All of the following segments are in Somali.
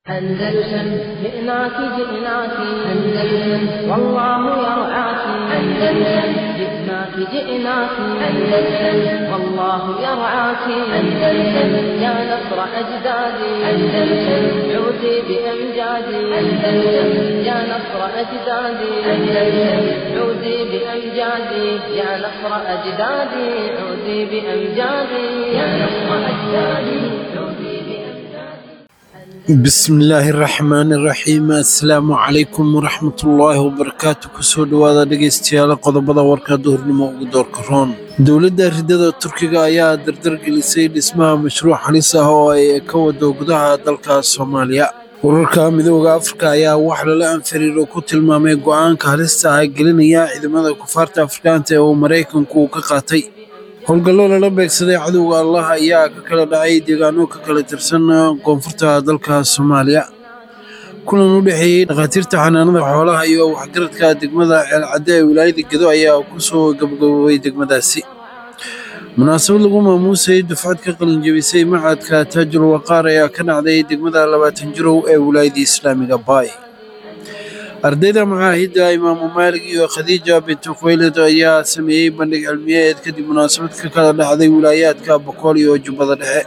أندلسن جئناك جئناك أندلسن والله يرعاك أندلسن جئناك جئناك أندلسن والله يرعاك أندلسن يا نصر أجدادي أندلسن عودي بأمجادي أندلسن يا نصر أجدادي أندلسن عودي بأمجادي يا نصر أجدادي عودي بأمجادي يا نصر أجدادي عودي بأمجادي bismillaahi raxmaani raxiim assalaamu calaykum waraxmatullaahi wabarakaatu kusoo dhowaada dhegeystayaal qodobada warka duhurnimo ugu doorka roon dowladda ridada turkiga ayaa dardar gelisay dhismaha mashruuc halis ah oo ay ka wado gudaha dalka soomaaliya wararka midooda afrika ayaa wax lala anfariiro ku tilmaamay go'aanka halista ah gelinaya ciidamada kufaarta afrikaanta ee uu maraykanku ka qaatay howlgallo lala beegsaday cadowga allah ayaa ka kala dhacay deegaano ka kala tirsan koonfurta dalka soomaaliya kulan u dhexeeyey dhakhaatiirta xanaanada xoolaha iyo waxgaradka degmada ceelcadde ee wilaayada gedo ayaa ku soo gabagaboobay degmadaasi munaasabad lagu maamuusay dufcad ka qalinjebisay macadka taajul waqaar ayaa ka dhacday degmada labaatan jirow ee wilaayada islaamiga baay ardayda macaahidda imaamu maalig iyo khadiija bintu khuwaylid ayaa sameeyey bandhig cilmiyeed kadib munaasabad ka kala dhacday wilaayaadka boqol iyo jubbada dhexe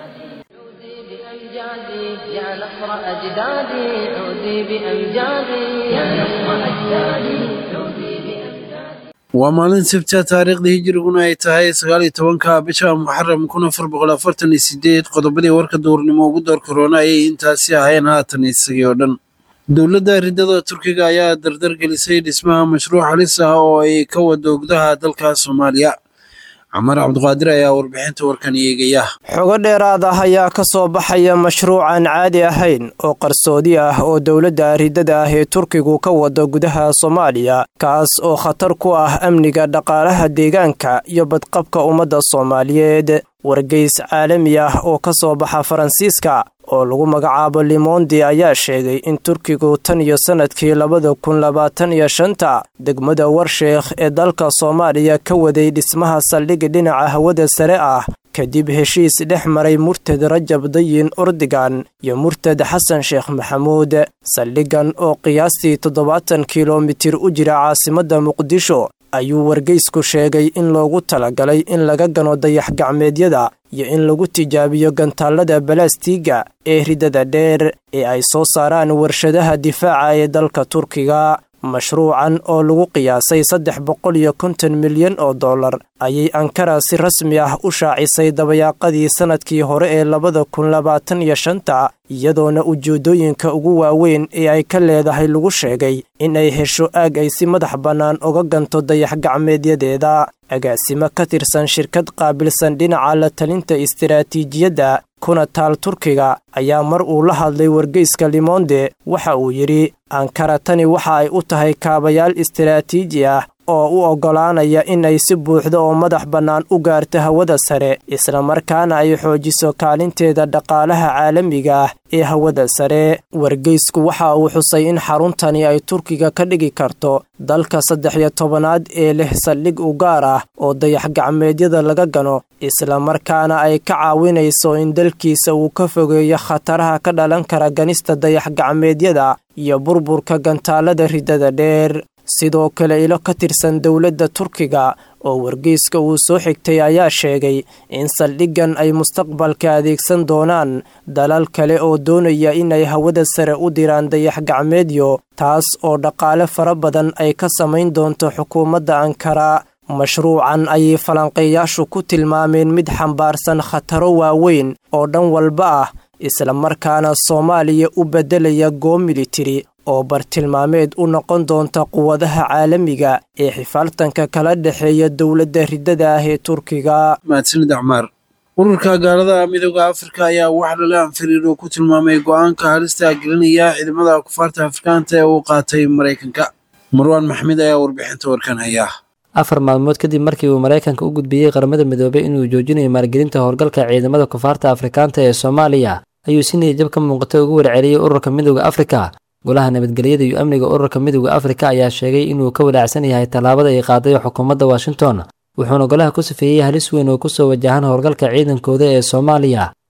بأمجادي يا نصر أجدادي عودي بأمجادي يا نصر أجدادي عودي بأمجادي waa maalin sabta taariikhda hijiriguna ay tahay sagaal iyo tobanka bisha muxaram kun afar boqol afartan iyo sideed qodobadii warka duurnimo ugu door korona ayay intaasi ahayn haatan isagii oo dhan dowladda ridada turkiga ayaa dardar gelisay dhismaha mashruuc halis ah oo ay ka wado gudaha dalka soomaaliya camar cabdiqaadir ayaa warbixinta warkan eegaya xogo dheeraad ah ayaa ka soo baxaya mashruucan caadi ahayn oo qarsoodi ah oo dowladda ridada ah ee turkigu ka wado gudaha soomaaliya kaas oo khatar ku ah amniga dhaqaalaha deegaanka iyo badqabka ummadda soomaaliyeed wargeys caalami ah oo ka soo baxa faransiiska oo lagu magacaabo limondi ayaa sheegay in turkigu tan iyo sannadkii labada kun labaatan iyo shanta degmada warsheekh ee dalka soomaaliya ka waday dhismaha saldhigi dhinaca hawada sare ah kadib heshiis dhex maray murtad rajab dayin ordigan iyo murtad xasan sheekh maxamuud saldhigan oo qiyaastii toddobaatan kilomitir u jira caasimadda muqdisho ayuu wargeysku sheegay in loogu talagalay in laga gano dayax-gacmeedyada iyo in lagu tijaabiyo gantaallada balastiga ee ridada dheer ee ay soo saaraan warshadaha difaaca ee dalka turkiga mashruucan oo lagu qiyaasay saddex boqol iyo konton milyan oo dollar ayay ankara si rasmi ah u shaacisay dabayaaqadii sannadkii hore ee labada kun labaatan iyo shanta iyadoona ujeeddooyinka ugu waaweyn ee ay ka leedahay lagu sheegay in ay hesho aag ay si madax bannaan uga ganto dayax-gacmeedyadeeda agaasimo ka tirsan shirkad qaabilsan dhinaca la talinta istiraatiijiyadda kuna taal turkiga ayaa mar uu la hadlay wargeyska limonde waxa uu yidhi ankara tani waxa ay u tahay kaabayaal istiraatiiji ah oo u oggolaanaya in ay si buuxda oo madax bannaan u gaarto hawada sare islamarkaana ay xoojiso kaalinteeda dhaqaalaha caalamiga ah ee hawada sare wargeysku waxa uu xusay in xaruntani ay turkiga ka dhigi karto dalka saddex iyo tobanaad ee leh saldhig u gaar ah oo dayax-gacmeedyada laga gano islamarkaana ay ka caawinayso in dalkiisa uu ka fogeeyo khataraha ka dhalan kara ganista dayax-gacmeedyada iyo burburka gantaalada ridada dheer sidoo kale ilo ka tirsan dowladda turkiga oo wargeyska uu soo xigtay ayaa sheegay in saldhiggan ay mustaqbalka adeegsan doonaan dalal kale oo doonaya inay hawada sare u diraan dayax-gacmeedyo taas oo dhaqaale fara badan ay ka samayn doonto xukuumadda ankara mashruucan ayay falanqeeyaashu ku tilmaameen mid xambaarsan khataro waaweyn oo dhan walba ah islamarkaana soomaaliya u beddelaya goo militari oo bartilmaameed u noqon doonta quwadaha caalamiga ee xifaaltanka kala dhexeeya dowladda ridada ah ee turkiga mahadsanid acmaar ururka gaalada midooda afrika ayaa wax lala anfariiro ku tilmaamay go'aanka halista gelinaya ciidamada kufaarta afrikaanta ee uu qaatay maraykanka marwaan maxmed ayaa warbixinta warkan haya afar maalmood kadib markii uu maraykanka u gudbiyey qaramada midoobay inuu joojinayo maalgelinta howlgalka ciidamada kufaarta afrikaanta ee soomaaliya ayuu si niyadjab ka muuqatay ugu warceliyey ururka midooda afrika golaha nabadgelyada iyo amniga ururka midooda afrika ayaa sheegay inuu ka walaacsan yahay tallaabada ay qaaday xukuumadda washington wuxuuna golaha ku safeeyey halis weyn oo kusoo wajahan howlgalka ciidankooda ee soomaaliya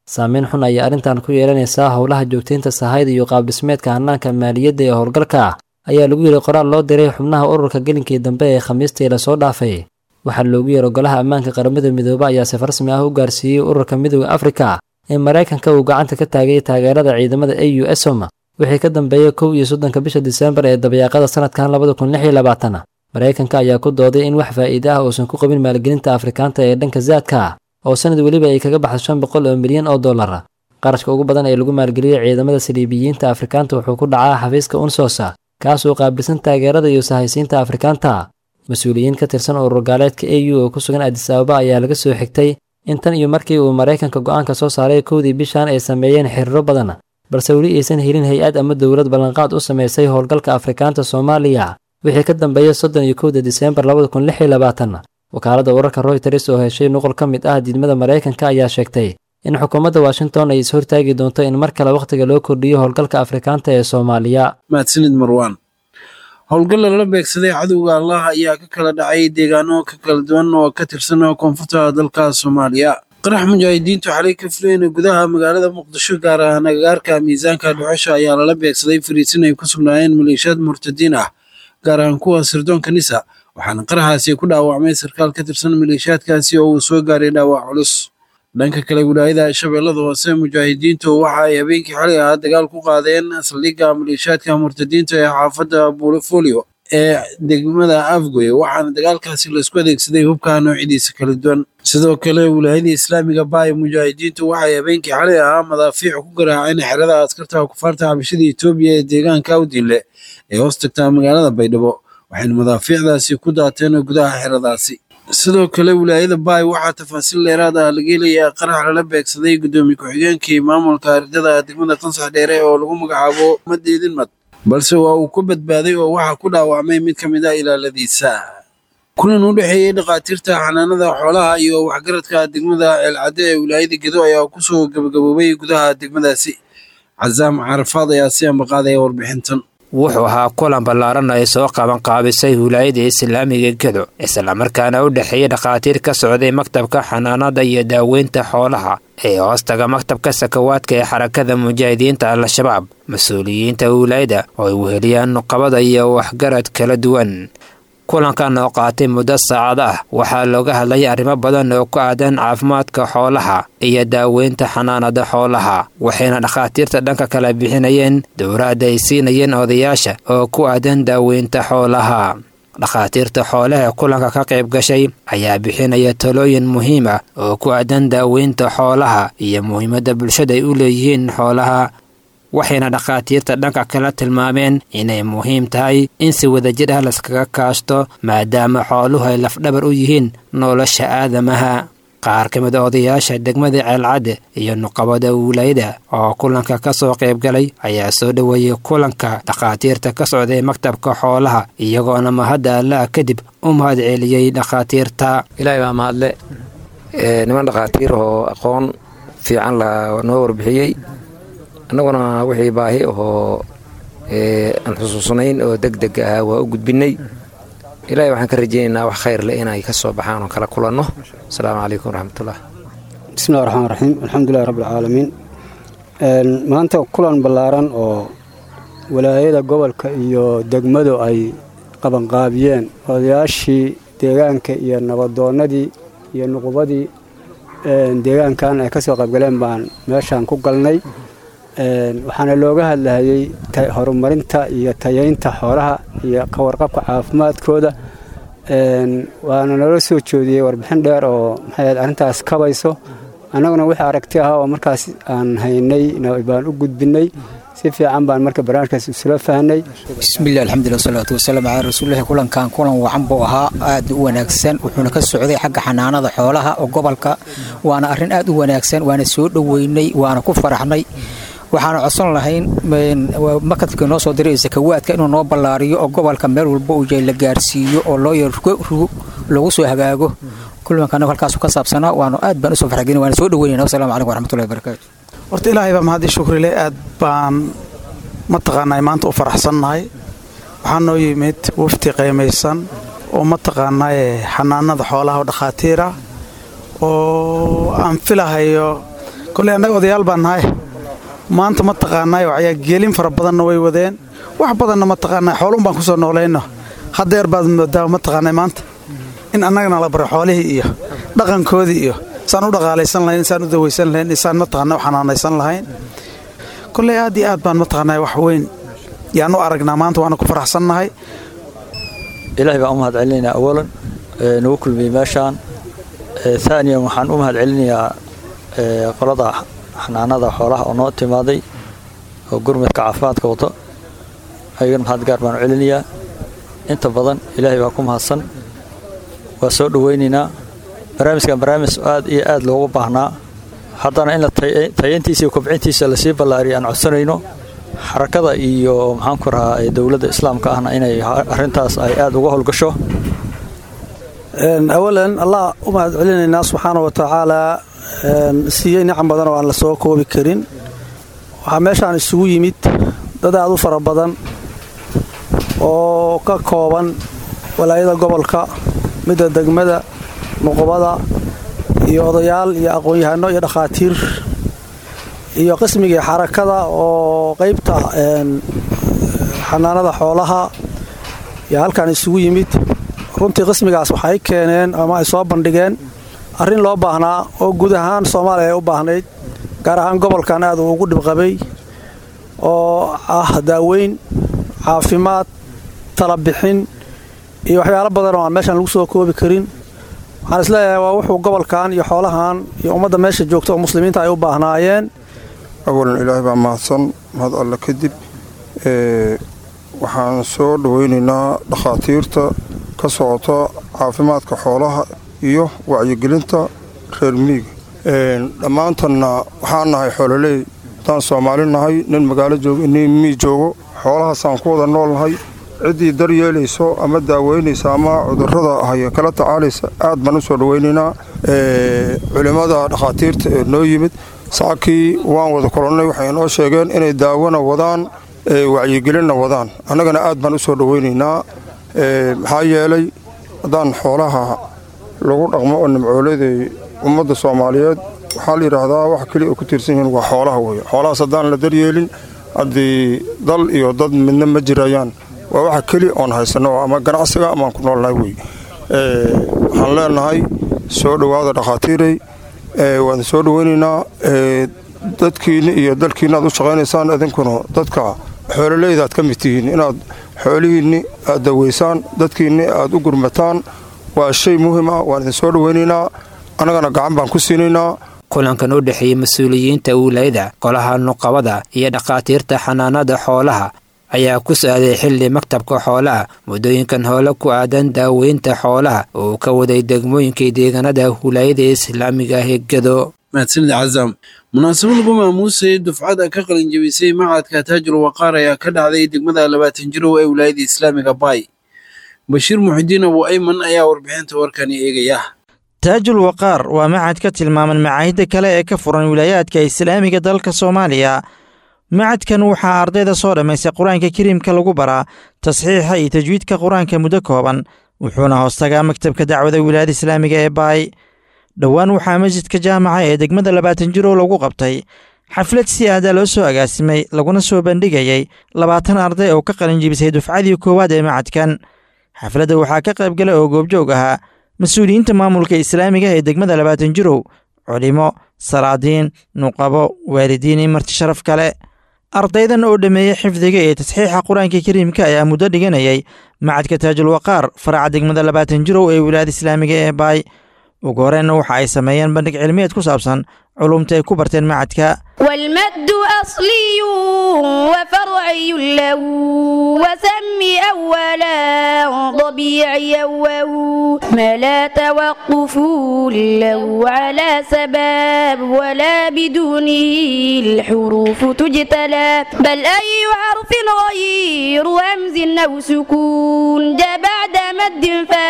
saameyn xun ayaa arrintan ku yeelanaysaa howlaha joogtaynta sahayda iyo qaabdhismeedka hannaanka maaliyadda ee howlgalka ayaa lagu yidhi qoraal loo diray xubnaha ururka gelinkii dambe ee khamiistii lasoo dhaafay waxaa loogu yeero golaha ammaanka qaramada midoobe ayaa safar rasmi ah u gaarsiiyey ururka midooda afrika ee maraykanka uu gacanta ka taagay taageerada ciidamada a u esom wixii ka dambeeyey kow iyo soddonka bisha diseembar ee dabayaaqada sanadkan labada kun lix iyo labaatan maraykanka ayaa ku dooday in wax faa'iide ah uusan ku qabin maalgelinta afrikaanta ee dhanka zaadka oo sanad weliba ay kaga baxdo shan boqol oo milyan oo dollar qarashka ugu badan ee lagu maalgeliyey ciidamada saliibiyiinta afrikaanta wuxuu ku dhacaa xafiiska unsosa kaas oo qaabilsan taageerada iyo sahaysiinta afrikaanta mas-uuliyiin ka tirsan urur gaaleedka a u oo ku sugan adis ababa ayaa laga soo xigtay in tan iyo markii uu maraykanka go'aanka soo saaray kowdii bishan ay sameeyeen xiriiro badan balse weli aysan helin hay-ad ama dowlad ballanqaad u samaysay howlgalka afrikaanta soomaaliya wixii ka dambeeyey soddon iyo kowda diseembar labada kun lix iyo labaatan wakaaladda wararka royters oo heshay nuqol ka mid ah diidmada maraykanka ayaa sheegtay in xukuumadda washington ay ishortaagi doonto in mar kale wakhtiga loo kordhiyo howlgalka afrikaanta ee soomaaliya mahadsanid marwaan howlgal lala beegsaday cadowga allah ayaa ka kala dhacay deegaano ka kala duwan oo ka tirsan koonfurta dalka soomaaliya qarax mujaahidiintu xalay ka filayna gudaha magaalada muqdisho gaar ahaan agagaarka miisaanka dhuxusha ayaa lala beegsaday fariisin ay ku sugnaayeen maleeshiyaad murtadiin ah gaar ahaan kuwa sirdoonka nisa waxaana qaraxaasi ku dhaawacmay sarkaal ka tirsan maleeshiyaadkaasi oo uu soo gaaray dhaawac culus dhanka kale wilaayada shabeellada hoose mujaahidiintu waxa ay habeenkii xalay ahaa dagaal ku qaadeen saldhigga maleeshiyaadka murtadiinta ee xaafadda buulifolio ee degmada afgoy waxaana dagaalkaasi laisku adeegsaday hubka noocyadiisa kala duwan sidoo kale wilaayada islaamiga baay mujaahidiintu waxay habeenkii xalay ahaa madaafiic ku garaaceen xerada askarta kufaarta xabashada etoobiya ee deegaanka awdinle ee hoos tagtaa magaalada baydhabo waxayna madaafiicdaasi ku daateen gudaha xeradaasi sidoo kale wilaayada baay waxaa tafaasiil dheeraad ah laga helayaa qarax lala beegsaday guddoomiye ku-xigeenkii maamulka ardada degmada qansax dheere oo lagu magacaabo madeedin mad balse waa uu ku badbaaday oo waxaa ku dhaawacmay mid ka mid ah ilaaladiisa kulan u dhexeeyey dhakhaatiirta xanaanada xoolaha iyo waxgaradka degmada ceelcadde ee wilaayada gedo ayaa kusoo gabagaboobay gudaha degmadaasi casaam carafaad ayaa si ambaqaadaya warbixintan wuxuu ahaa kulan ballaaran ay soo qaban qaabisay wilaayada islaamiga gedo islamarkaana u dhexeeyey dhakhaatiir ka socday maktabka xanaanada iyo daaweynta xoolaha ee hoostaga maktabka sakawaadka ee xarakada mujaahidiinta al-shabaab mas-uuliyiinta wilaayada oo ay weheliyaan nuqabada iyo waxgarad kala duwan kulankan oo qaatay muddo saacada ah waxaa looga hadlay arrimo badan oo ku aadan caafimaadka xoolaha iyo daaweynta xanaanada xoolaha waxayna dhakhaatiirta dhanka kala bixinayeen dowraad ay siinayeen odayaasha oo ku aadan daaweynta xoolaha dhakhaatiirta xoolaha kulanka ka qayb gashay ayaa bixinaya talooyin muhiim ah oo ku aadan daaweynta xoolaha iyo muhiimadda bulshada ay u leeyihiin xoolaha waxayna dhakhaatiirta dhanka kala tilmaameen inay muhiim tahay in si wadajir ah laskaga kaashto maadaama xooluhu ay lafdhabar u yihiin nolosha aadamaha qaar ka mid a odayaasha degmada ceelcadde iyo nuqabada wilaayada oo kulanka ka soo qayb galay ayaa soo dhoweeyey kulanka dhakhaatiirta ka socday maktabka xoolaha iyagoona mahadda allaah kadib u mahad celiyey dhakhaatiirta ilaahay baa mahadle niman dhakhaatiir oo aqoon fiican la noo warbixiyey annaguna wixii baahi ahoo aan xusuusnayn oo deg deg ah waa u gudbinnay ilaahay waxaan ka rajaynaynaa wax khayr leh inay ka soo baxaan oo kala kulanno asalaamu calaykum waraxmatullah bismillahi raxmaan raxiim alxamdulilahi rabbilcaalamiin maanta kulan ballaaran oo walaayada gobolka iyo degmadu ay qabanqaabiyeen odayaashii deegaanka iyo nabadoonnadii iyo nuqubadii deegaankan ay ka soo qaybgaleen baan meeshaan ku galnay waxaana looga hadlahayey horumarinta iyo tayaynta xoolaha iyo ka warqabka caafimaadkooda waana nala soo joodiyey warbixin dheer oo maxay arrintaas kabayso annaguna wixii aragti ah oo markaas aan haynay baan u gudbinay si fiican baan marka barnaamijkaas isula fahnay bismillahi alxamdulilah wasalaatu wasalaamu calaa rasuulillahi kulankan kulan wacan buu ahaa aad u wanaagsan wuxuuna ka socday xagga xanaanada xoolaha oo gobolka waana arrin aad u wanaagsan waana soo dhoweynay waana ku faraxnay waxaana codsan lahayn makadkii noo soo diray sakawaadka inuu noo ballaariyo oo gobolka meel walba uu yahay la gaarsiiyo oo loo yarrugo lagu soo hagaago kulankan halkaasu ka saabsanaa waanu aad baan usoo farxgelin waana soo dhoweynayna wassalamu calaykum waraxmatullahi wabarakaatu horta ilaahay baa mahadii shukrile aad baan mataqaanaa maanta u faraxsannahay waxaa noo yimid wafti qaymaysan oo mataqaanaaye xanaanada xoolaha oo dhakhaatiira oo aan filahayo koley annaga odayaal baan nahay maanta ma taqaanaay waxyaa geelin fara badanna way wadeen wax badanna ma taqaanaa xooluun baan ku soo noolayno haddeer baad moodaa ma taqaanay maanta in annagana la baro xoolihii iyo dhaqankoodii iyo saan u dhaqaalaysan lahayn saan u dawaysan lahayn saan mataqaana u xanaanaysan lahayn koley aad iyo aad baan mataqaanaa wax weyn yaan u aragnaa maanta waana ku faraxsannahay ilaahay baan u mahad celinaynaa awalan nagu kulmiyey meeshaan aaniyan waxaan u mahad celinayaa qolada xanaanada xoolaha oo noo timaaday oo gurmadka caafimaadka wato ayagana mahad gaar baan u celinayaa inta badan ilaahay baa ku mahadsan waa soo dhowaynaynaa barnaamijkan barnaamij aad iyo aad loogu baahnaa haddana in tayantiisa iyo kobcintiisa lasii ballaariya aan codsanayno xarakada iyo maxaanku rahaa dowladda islaamka ahna inay arrintaas ay aad uga howlgasho awalan allah u mahad celinaynaa subxaana wa tacaalaa siiyey nicam badan oo aan la soo koobi karin waxaa meeshaan isugu yimid dad aad u fara badan oo ka kooban walaayada gobolka midda degmada nuqubada iyo odayaal iyo aqoon-yahano iyo dhakhaatiir iyo qismigii xarakada oo qaybta xanaanada xoolaha iyo halkan isugu yimid runtii qismigaas waxay keeneen ama ay soo bandhigeen arrin loo baahnaa oo guud ahaan soomaaliya ay u baahnayd gaar ahaan gobolkan aad uu ugu dhibqabay oo ah daaweyn caafimaad talabixin iyo waxyaalo badan oo aan meeshaan lagu soo koobi karin waxaan isleeyahay waa wuxuu gobolkan iyo xoolahan iyo ummadda meesha joogta oo muslimiinta ay u baahnaayeen awalan ilaahay baa mahadsan mahad alle kadib waxaan soo dhowaynaynaa dhakhaatiirta ka socota caafimaadka xoolaha iyo wacyigelinta reer miiga dhammaantanna waxaan nahay xoololey haddaan soomaali nahay nin magaalo joogo nin mii joogo xoolahaasaan ku wada nool nahay ciddii daryeelayso ama daaweynaysa ama cudurrada haya kala tacaalaysa aad baan u soo dhowaynaynaa culimmada dhakhaatiirta ee noo yimid saakii waan wada kolonnay waxay noo sheegeen inay daawona wadaan wacyigelinna wadaan annagana aad baan u soo dhowaynaynaa maxaa yeelay haddaan xoolaha lagu dhaqmo oo nimcooleday ummadda soomaaliyeed waxaa la yidhaahdaa wax keliya oo ku tiirsan yihiin waa xoolaha weeye xoolahaas haddaan la daryeelin haddii dal iyo dad midna ma jirayaan waa waxa keliya oon haysanno ama ganacsiga amaan ku noolnahay wey waxaan leenahay soo dhowaada dhakhaatiirey waan soo dhoweynaynaa dadkiinna iyo dalkiinna aad u shaqaynaysaan idinkuna dadka xoololeyda aad ka mid tihiin inaad xoolihiinni aad daweysaan dadkiinni aad u gurmataan waa shay muhiim ah waan idin soo dhoweynaynaa annagana gacan baan ku siinaynaa kulankan u dhexeeyey mas-uuliyiinta wiilayada golaha nuqabada iyo dhakhaatiirta xanaanada xoolaha ayaa ku saaday xilli maktabka xoolaha muddooyinkan hoole ku aadan daaweynta xoolaha oo ka waday degmooyinkii deegaanada wilaayada islaamiga ah ee gedo mahadsanid cazaam munaasabad lagu maamuusay dufcada ka qalinjabisay macadka taajul waqaar ayaa ka dhacday degmada labaatan jirow ee wilaayada islaamiga baay bashiir muxidiin abu ayman ayaa warbixinta warkani eegaya taajul waqaar waa macad ka tilmaaman macaahidda kale ee ka furan wilaayaadka islaamiga dalka soomaaliya macadkan waxaa ardayda soo dhammaystay qur-aanka kariimka lagu baraa tasxiixa iyo tajwiidka qur-aanka muddo kooban wuxuuna hoostagaa maktabka dacwada wilaayada islaamiga ee baay dhowaan waxaa masjidka jaamaca ee degmada labaatan jirow lagu qabtay xaflad si aadaa loo soo agaasimay laguna soo bandhigayay labaatan arday oo ka qalinjibisay dufcadii koowaad ee macadkan xafladda waxaa ka qaybgala oo goobjoog ahaa mas-uuliyiinta maamulka islaamiga ee degmada labaatan jirow culimo salaadiin nuqabo waalidiin iyo marti sharaf kale ardaydan oo dhammeeyey xifdiga ee tasxiixa qur-aanka kariimka ayaa muddo dhiganayay macadka taajul waqaar faraca degmada labaatan jirow ee wilaayada islaamiga ee baay ugu horeenna waxa ay sameeyeen bandhig cilmiyeed ku saabsan culumta ay ku barteen macadka والمد أصلي وفرعي له وسم أولا طبيعي وهو ما لا توقف له على سباب ولا بدونه الحروف تجتلى بل أي حرف غير همز أو سكون جاء بعد مد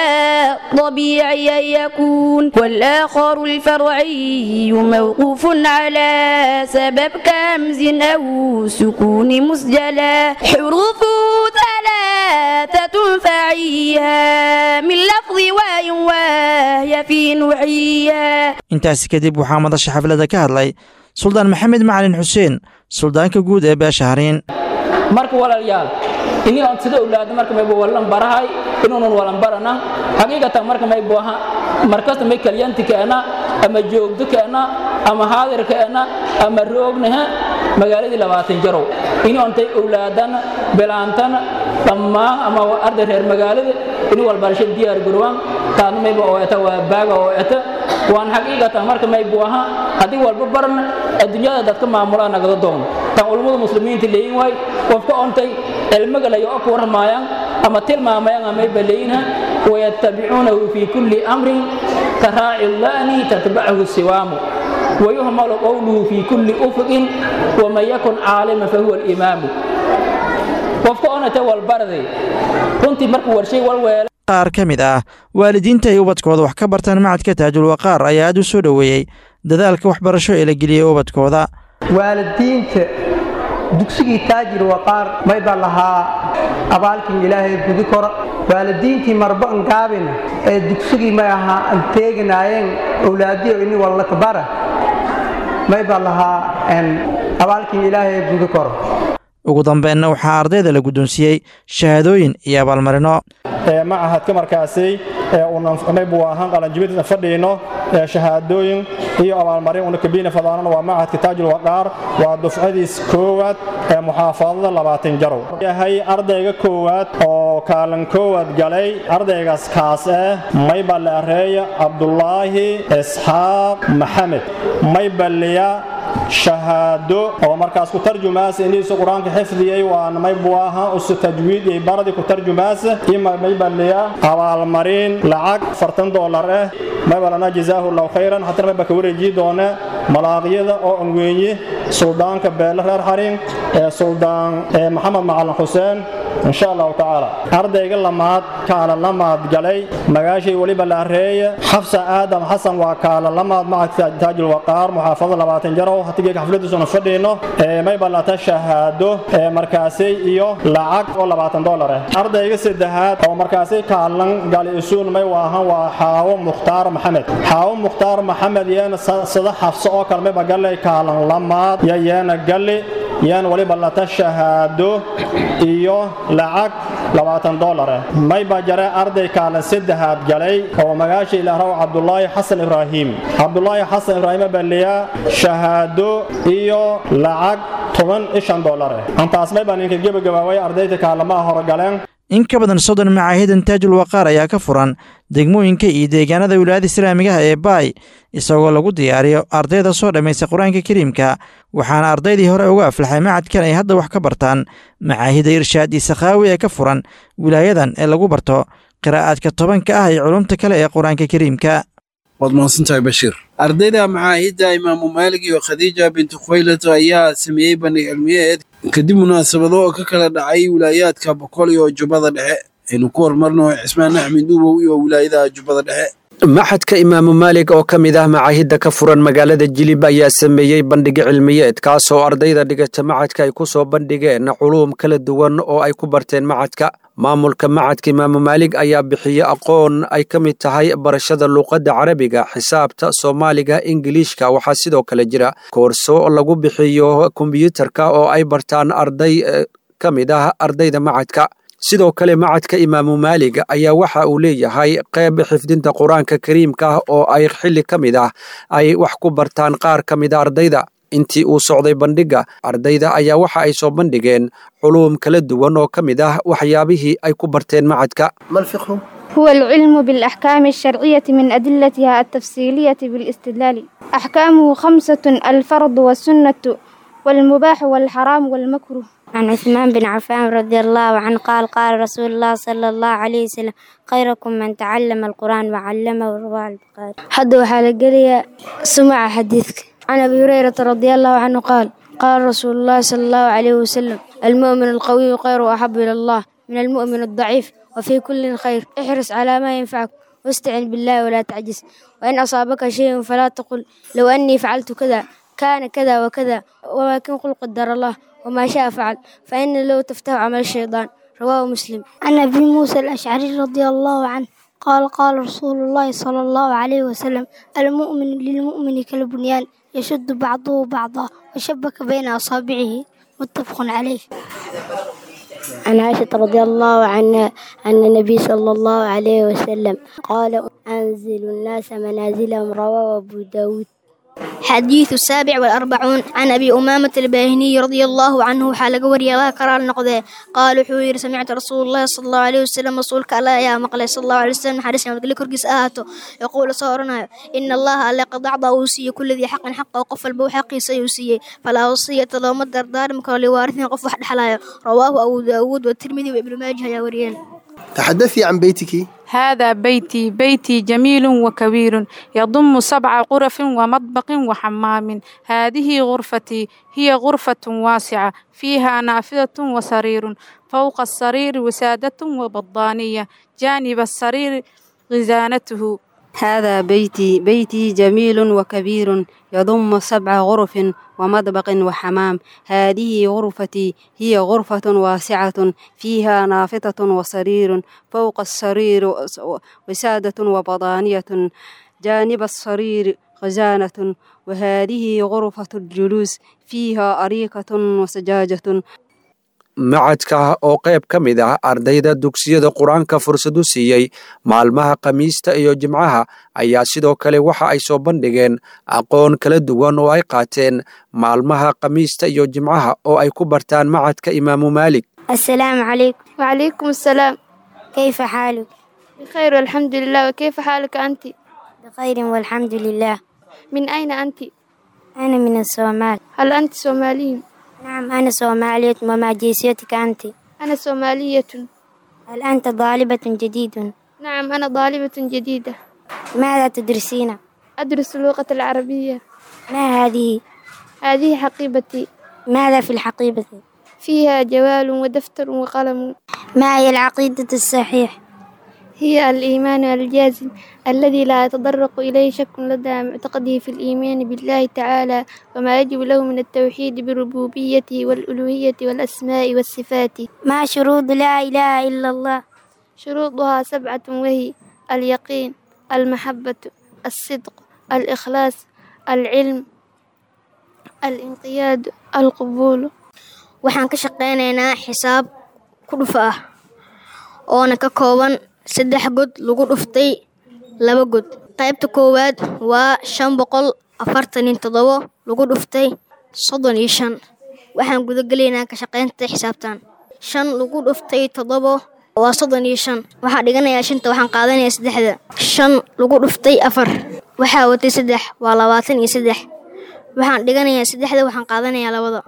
فطبيعي يكون والآخر الفرعي موقوف على سبب كمز أو سكون مسجلا حروفه ثلاثة فعيها من لفظ واي وهي في نوعيها intaasi kadib waxaa madasha xafladda ka hadlay suldaan maxamed macalin xuseen suldaanka guud ee beesha hariin marka walaalayaal ini on sida owlaada marka mayba walan barahay inuunan walan barana xaqiiqatan marka maybu aha markasta may kalyanti keena ama joogdo keena ama haadir keena ama roognaha magaaladii labaatan jarow ini ontay owlaadana bilaantana dhammaan ama arday reer magaalada ini walbarasho diyaar garowaan taadna mayba oo eta waa baaga oo eta waan xaqiiqatan marka maybu aha haddii walba barna adduunyada dadka maamulaa nagada doono tan culummada muslimiinta leeyin waay qofka ontay cilmigalayo oo ku warramayaan ama tilmaamayaan amayba leeyinha wayattabicuunahu fii kulli amrin karaaci lla'ni tatbachu siwaamu ويهمل قوله في كل أفق ومن يكن عالما فهو الإمام qofka onata walbarday runtii markuu warshay walweela qaar ka mid ah waalidiinta ay ubadkooda wax ka bartaan macadka taajul waqaar ayaa aad u soo dhoweeyey dadaalka waxbarasho ee la geliyey ubadkooda waalidiinta dugsigii taajir waqaar mayba lahaa abaalkin ilaahay gudi kora waalidiintii marba angaabina ee dugsigii may ahaa an teeginaayeen owlaadiyo ini wallakbara mayba lahaa abaalkin ilaahay gudi koro ugu dambeynna waxaa ardayda la guddoonsiiyey shahaadooyin iyo abaalmarino macahadka markaasi unaybu ahaan qalanjibinta fadhiino shahaadooyin iyo abaalmarin una kabiina fadaanana waa macahadka taajul waqaar waa dufcadiis koowaad ee muxaafadada labaatan jarow yahay ardayga koowaad oo kaalin koowaad galay ardaygaas kaas eh mayba leareeya cabdulaahi isxaaq maxamed maybaliya shahaado oo markaas ku tarjumaasa iniisu qur-aanka xifdiyey waana maybu ahaa usu tajwiid iyo baradii ku tarjumaasa ima maybaliya abaalmarin lacag fartan doolar eh maybalana jazaahu allahu khayran haddana mayba ka wareejii doone malaaqyada oo anweeye suldaanka beele reer xarin ee suldaan maxamed macalin xuseen insha allahu tacaala ardayga lamaad kaala lamaad galay magaashay weliba laareeye xafsa aadam xasan waa kaala lamaad macadka taajul waqaar muxaafadada labaatan jarow hatigeeka xafladiisuna fadhiino mayba lata shahaado markaasay iyo lacag oo labaatan dolar ah ardayga saddexaad oo markaasay kaalan gali isuun may waahan waa xaawo mukhtaar maxamed xaawo mukhtaar maxamed yeena sada xafso oo kale mayba galay kaalan lamaad yo yeena gali yaan waliba lata shahaado iyo lacag labaatan dolar ah mayba jare arday kaalan saddexaad galay oo magaasha ilaahraw cabdulaahi xasan ibraahim cabdulaahi xasan ibraahim baliya shahaado iyo lacag toban ishan dolar ah antaas mayba ninka gebagabaaway ardayda kaalamaha horgaleen in ka badan soddon macaahidan taajul waqaar ayaa ka furan degmooyinka iyo deegaanada wilaayada islaamigaha ee baay isagoo lagu diyaariyo ardayda soo dhammaysta qur-aanka kariimka waxaana ardaydii hore uga aflaxay macadkan ay hadda wax ka bartaan macaahida irshaad iyo sakhaawi ee ka furan wilaayadan ee lagu barto qiraa'aadka tobanka ah iyo culumta kale ee qur-aanka kariimka waad mahadsantahay bashiir ardayda macaahidda imaamu maalig iyo khadiija bintu khwaylad ayaa sameeyey bandhig cilmiyeed kadib munaasabado oo ka kala dhacay wilaayaadka boqol iyo jubbada dhexe aynu ku horumarno cismaan axmed duubow iyo wilaayada jubbada dhexe maxadka imaamu maalig oo ka mid ah macaahidda ka furan magaalada jilib ayaa sameeyey bandhig cilmiyeed kaasoo ardayda dhigata macadka ay ku soo bandhigeen culuum kala duwan oo ay ku barteen macadka maamulka macadka imaamu maalig ayaa bixiye aqoon ay ka mid tahay barashada luuqadda carabiga xisaabta soomaaliga ingiliishka waxaa sidoo kale jira koorso lagu bixiyo kombiyuutarka oo ay bartaan arday ka mid ah ardayda macadka sidoo kale macadka imaamu maalig ayaa waxa uu leeyahay qayb xifdinta qur-aanka kariimka ah oo ay xilli ka mid ah ay wax ku bartaan qaar ka mida ardayda intii uu socday bandhigga ardayda ayaa waxa ay soo bandhigeen culuum kala duwan oo ka mid ah waxyaabihii ay ku barteen macadka هو العلم بالأحكام الشرعية من أدلتها التفصيلية بالاستدلال أحكامه خمسة الفرض والسنة والمباح والحرام والمكروه عن عثمان بن عفان رضي الله عنه قال قال رسول الله صلى الله عليه وسلم خيركم من تعلم القرآن وعلمه رواه البخاري حد وحال سمع حديثك عن أبي هريرة رضي الله عنه قال قال رسول الله صلى الله عليه وسلم المؤمن القوي خير وأحب إلى الله من المؤمن الضعيف وفي كل خير احرص على ما ينفعك واستعن بالله ولا تعجز وإن أصابك شيء فلا تقل لو أني فعلت كذا كان كذا وكذا ولكن قل قدر الله وما شاء فعل فإن لو تفتح عمل الشيطان رواه مسلم عن أبي موسى الأشعري رضي الله عنه قال قال رسول الله صلى الله عليه وسلم المؤمن للمؤمن كالبنيان يشد بعضه بعضا وشبك بين أصابعه متفق عليه عن عائشة رضي الله عنها أن النبي صلى الله عليه وسلم قال أنزل الناس منازلهم رواه أبو داود حديث السابع والأربعون عن أبي أمامة الباهني رضي الله عنه حال وري الله كرال نقضي قال حوير سمعت رسول الله صلى الله عليه وسلم رسولك الله يا مقلي صلى الله عليه وسلم حديث يوم تقول كرقس آهاته يقول صورنا إن الله ألا قد أعطى أوصية كل ذي حق حق وقف البو حقي سيوصية فلا وصية لو مدر دار مكان لوارثنا قف واحد حلايا رواه أبو داود والترمذي وابن ماجه يا وريان تحدثي عن بيتك هذا بيتي بيتي جميل وكبير يضم سبع غرف ومطبخ وحمام هذه غرفتي هي غرفة واسعة فيها نافذة وسرير فوق السرير وسادة وبطانية جانب السرير غزانته هذا بيتي بيتي جميل وكبير يضم سبع غرف ومطبخ وحمام هذه غرفتي هي غرفة واسعة فيها نافذة وسرير فوق السرير وسادة وبطانية جانب السرير خزانة وهذه غرفة الجلوس فيها أريكة وسجاجة macadka oo qayb ka mid ah ardayda dugsiyada qur-aanka fursadu siiyey maalmaha khamiista iyo jimcaha ayaa sidoo kale waxa ay soo bandhigeen aqoon kala duwan oo ay qaateen maalmaha khamiista iyo jimcaha oo ay ku bartaan macadka imaamu maalik السلام عليكم وعليكم السلام كيف حالك بخير والحمد لله وكيف حالك أنت بخير والحمد لله من أين أنت أنا من الصومال هل أنت صومالي نعم أنا صومالية وما جنسيتك أنت أنا صومالية هل أنت طالبة جديدة نعم أنا طالبة جديدة ماذا تدرسين أدرس اللغة العربية ما هذه هذه حقيبتي ماذا في الحقيبة فيها جوال ودفتر وقلم ما هي العقيدة الصحيح هي الإيمان الجازم الذي لا يتطرق إليه شك لدى معتقده في الإيمان بالله تعالى وما يجب له من التوحيد بربوبيته والألوهية والأسماء والصفات ما شروط لا إله إلا الله شروطها سبعة وهي اليقين المحبة الصدق الإخلاص العلم الانقياد القبول waxaan ka shaqaynaynaa xisaab ku dhufa ah oona ka kooban saddex god lagu dhuftay laba god qaybta koowaad waa shan boqol afartan iyo toddobo lagu dhuftay soddon iyo shan waxaan gudagelaynaa ka shaqaynta xisaabtan shan lagu dhuftay toddobo waa soddon iyo shan waxaa dhiganayaa shanta waxaan qaadanayaa saddexda shan lagu dhuftay afar waxaa watay saddex waa labaatan iyo saddex waxaan dhiganayaa saddexda waxaan qaadanayaa labada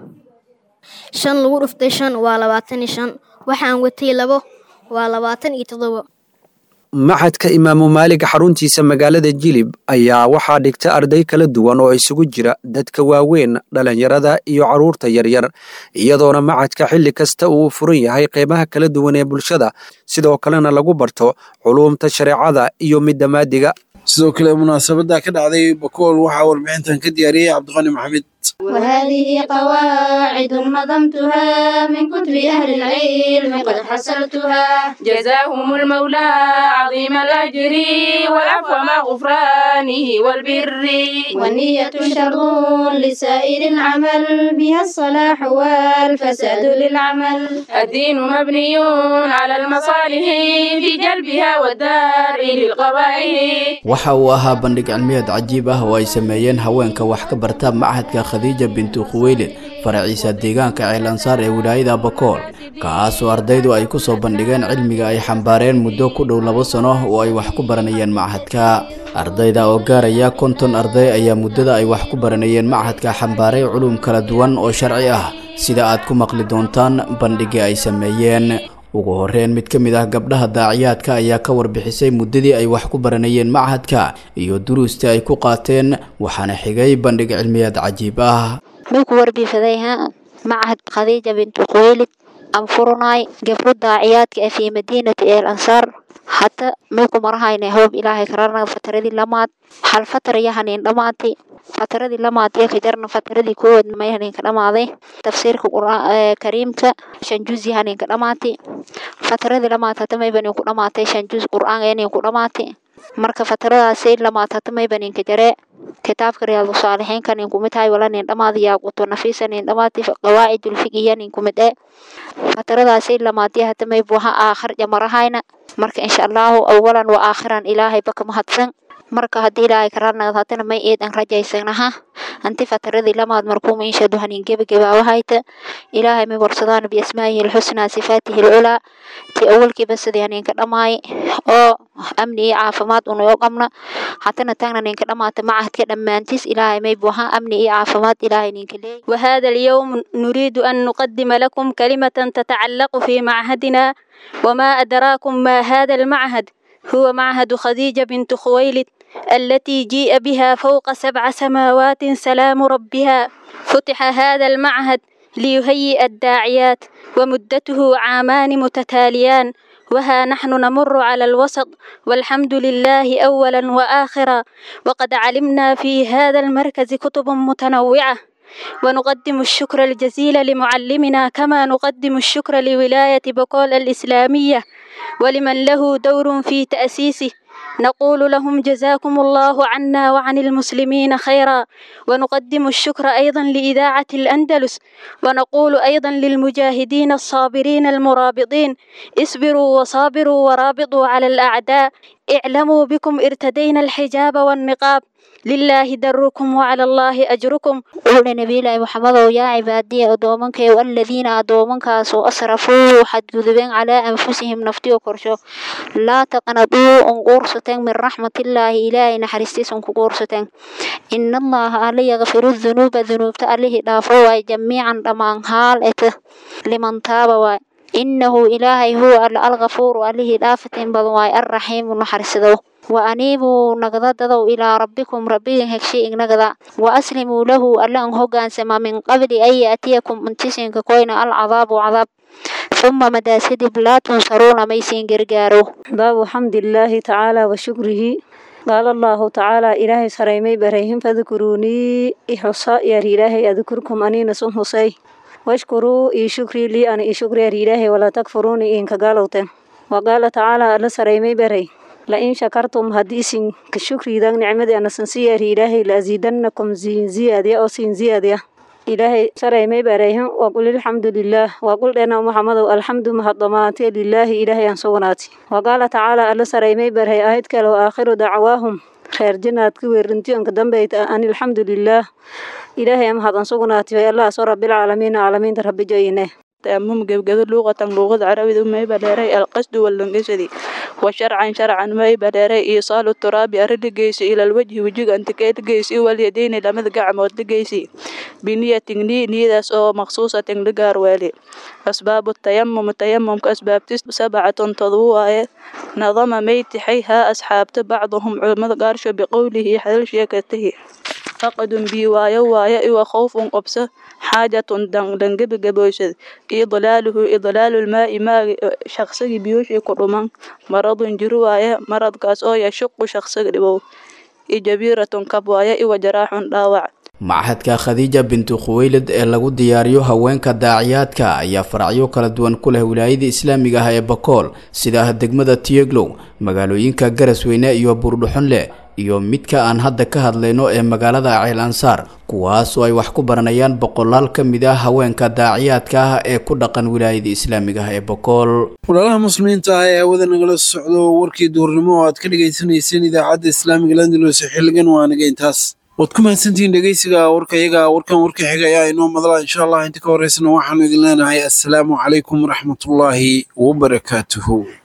shan lagu dhuftay shan waa labaatan iyo shan waxaan watay labo waa labaatan iyo toddobo maxadka imaamu maalig xaruntiisa magaalada jilib ayaa waxaa dhigta arday kala duwan oo isugu jira dadka waaweyn dhalinyarada iyo carruurta yaryar iyadoona macadka xilli kasta uu furan yahay qeybaha kala duwan ee bulshada sidoo kalena lagu barto culuumta shareecada iyo midda maadiga sidoo kale munaasabadda ka dhacday bakool waxaa warbixintan ka diyaariyey cabdiqani maxamed وهذه قواعد نظمتها من كتب أهل العلم قد حصلتها جزاهم المولى عظيم الأجر والعفو مع غفرانه والبر والنية شر لسائر العمل بها الصلاح والفساد للعمل الدين مبني على المصالح في جلبها والدار للقبائل waxa uu ahaa bandhig cilmiyeed cajiib ah oo ay sameeyeen haweenka wax ka barta machadka khadiija bintu khuweylid faraciisa deegaanka ceelansaar ee wilaayada bakool kaasoo ardaydu ay ku soo bandhigeen cilmiga ay xambaareen muddo ku dhow labo sano oo ay wax ku baranayeen machadka ardayda oo gaaraya konton arday ayaa muddada ay wax ku baranayeen machadka xambaaray culum kala duwan oo sharci ah sida aad ku maqli doontaan bandhigii ay sameeyeen ugu horreyn mid ka mid ah gabdhaha daaciyaadka ayaa ka warbixisay muddadii ay wax ku baranayeen machadka iyo duruustii ay ku qaateen waxaana xigay bandhig cilmiyeed cajiib ah ku warbiifadayha macahad khadiija bintu khuweylid aan furunay gabdho daaciyaadka ee fii madiinati eel ansaar hata may ku marahayna hoob ilaahay kararna fataradii lamaad hal fatar iyo haniin dhammaatay fataradii lamaad iyo kajarna fataradii koowaad may haniinka dhammaaday tafsiirka kariimka shan juz iyo haniinka dhammaatay fataradii lamaad hata may baniin ku dhammaatay shan juz qur'aanka yaniin ku dhammaatay marka fataradaasay lamaad hata may baniinka jaree kitaabka riyaadu saalixiinka nin kumid hay wala nin dhamaad yaaquto nafiisa nin dhamaati qawaacidul fiqiya nin kumid ee fataradaasay lamaadiya hata may buha aakhir jamarahayna marka insha allahu awalan wa aakhiran ilaahay baka mahadsan marka haddii ilaahay karaarnagad hatana may eedan rajaysanaha anti fataradii lamaad markuuma inshadu hanin gebagabaawahayta ilaahay may warsadaan biasmaa'ihi alxusnaa sifaatihi alculaa ti awalkiiba sidii haninka dhamaay oo amni iyo caafimaad unayo qabna hatana taagna ninka dhamaata macahadka dhammaantiis ilaahay may buha amni iyo caafimaad ilaahay ninka leey وهذا اليوم نريد أن نقدم لكم كلمة تتعلق في معهدنا وما أدراكم ما هذا المعهد هو معهد خديجة بنت خويلد التي جيء بها فوق سبع سماوات سلام ربها فتح هذا المعهد ليهيئ الداعيات ومدته عامان متتاليان وها نحن نمر على الوسط والحمد لله أولا وآخرا وقد علمنا في هذا المركز كتب متنوعة ونقدم الشكر الجزيل لمعلمنا كما نقدم الشكر لولاية بقول الإسلامية ولمن له دور في تأسيسه نقول لهم جزاكم الله عنا وعن المسلمين خيرا ونقدم الشكر أيضا لإذاعة الأندلس ونقول أيضا للمجاهدين الصابرين المرابطين اصبروا وصابروا ورابطوا على الأعداء اعلموا بكم ارتدينا الحجاب والنقاب لله دركم وعلى الله أجركم قول نبي الله محمد يا عبادي أدومنك والذين أدومنك سو أسرفوا حد جذبين على أنفسهم نفتي وكرشو لا تقنطوا أنقرصتين من رحمة الله إلهي نحرستيس أنقرصتين إن الله علي يغفر الذنوب ذنوب تأليه دافوا جميعا لمن حال لمن تاب واي إنه إلهي هو الغفور عليه دافتين بدواي الرحيم نحرسدو وأنيبوا نقضدوا إلى ربكم ربكم هكشي نقضا وأسلموا له ألا هوغان سما من قبل أن يأتيكم انتسين كوين العذاب عذاب ثم مداسد لا تنصرون ميسين قرقارو باب حمد الله تعالى وشكره قال الله تعالى إلهي سريمي بريهم فذكروني إحصاء يا إلهي أذكركم أني نسون حسي واشكروا إي شكري لي أنا إي شكري يا إلهي ولا تكفروني إن كقالوتين وقال تعالى ألا سريمي بري لئن شكرتم هديسين كشكري دان نعمدي أنا سنسير إلهي لأزيدنكم زين زيادة أو سين زيادة إلهي سريمي بريهم وقل الحمد لله وقل أنا محمد الحمد مهضماتي لله إلهي أنصوناتي وقال تعالى ألا سريمي بري آيات كالو آخر دعواهم خير جنات كويرنتي أنك دنبيت أن الحمد لله إلهي أمهد أنصوناتي ويالله سو رب العالمين عالمين رب جينه تأمم جبجد لغة لغة عربية ما يبدأ القصد واللنجسدي وشرعا شرعا ما يبدأ إيصال التراب أرد جيس إلى الوجه وجه أنت كيت جيس واليدين لما ذقع موت جيس بنية ني نية أو مخصوصة لجار والي أسباب التيمم التيمم كأسباب تس سبعة تضوء نظم ميت حيها أصحاب بعضهم علماء قارش بقوله حل شيكته فقد بيوايا وايا وخوف قبسة حاجة دن دنجب جبوشد إضلاله إضلال الماء ما شخص بيوش كرمان مرض جروايا مرض كاس أو يشق شخص لبو إجبيرة كبوايا وجراح ضاوع machadka khadiija bintu khuweylid ee lagu diyaariyo haweenka daaciyaadka ayaa faracyo kala duwan ku leh wilaayada islaamiga ah ee bakool sida degmada tiyeglow magaalooyinka garasweyne iyo buurdhuxunle iyo midka aan hadda ka hadlayno ee magaalada ceel ansaar kuwaasoo ay wax ku baranayaan boqolaal ka mid ah haweenka daaciyaadka ah ee ku dhaqan wilaayada islaamiga ah ee bakool walaalaha muslimiinta ah ee hawada nagala socdo warkii duurnimo oo aad ka dhagaysanayseen idaacadda islaamiga landalus xilligan waa naga intaas waad ku mahadsantihiin dhegeysiga warka iyaga warkan warka xiga ayaa inoo madala insha allah inta ka horeysana waxaanu idin leenahay assalaamu calaykum waraxmatullaahi wabarakaatuhu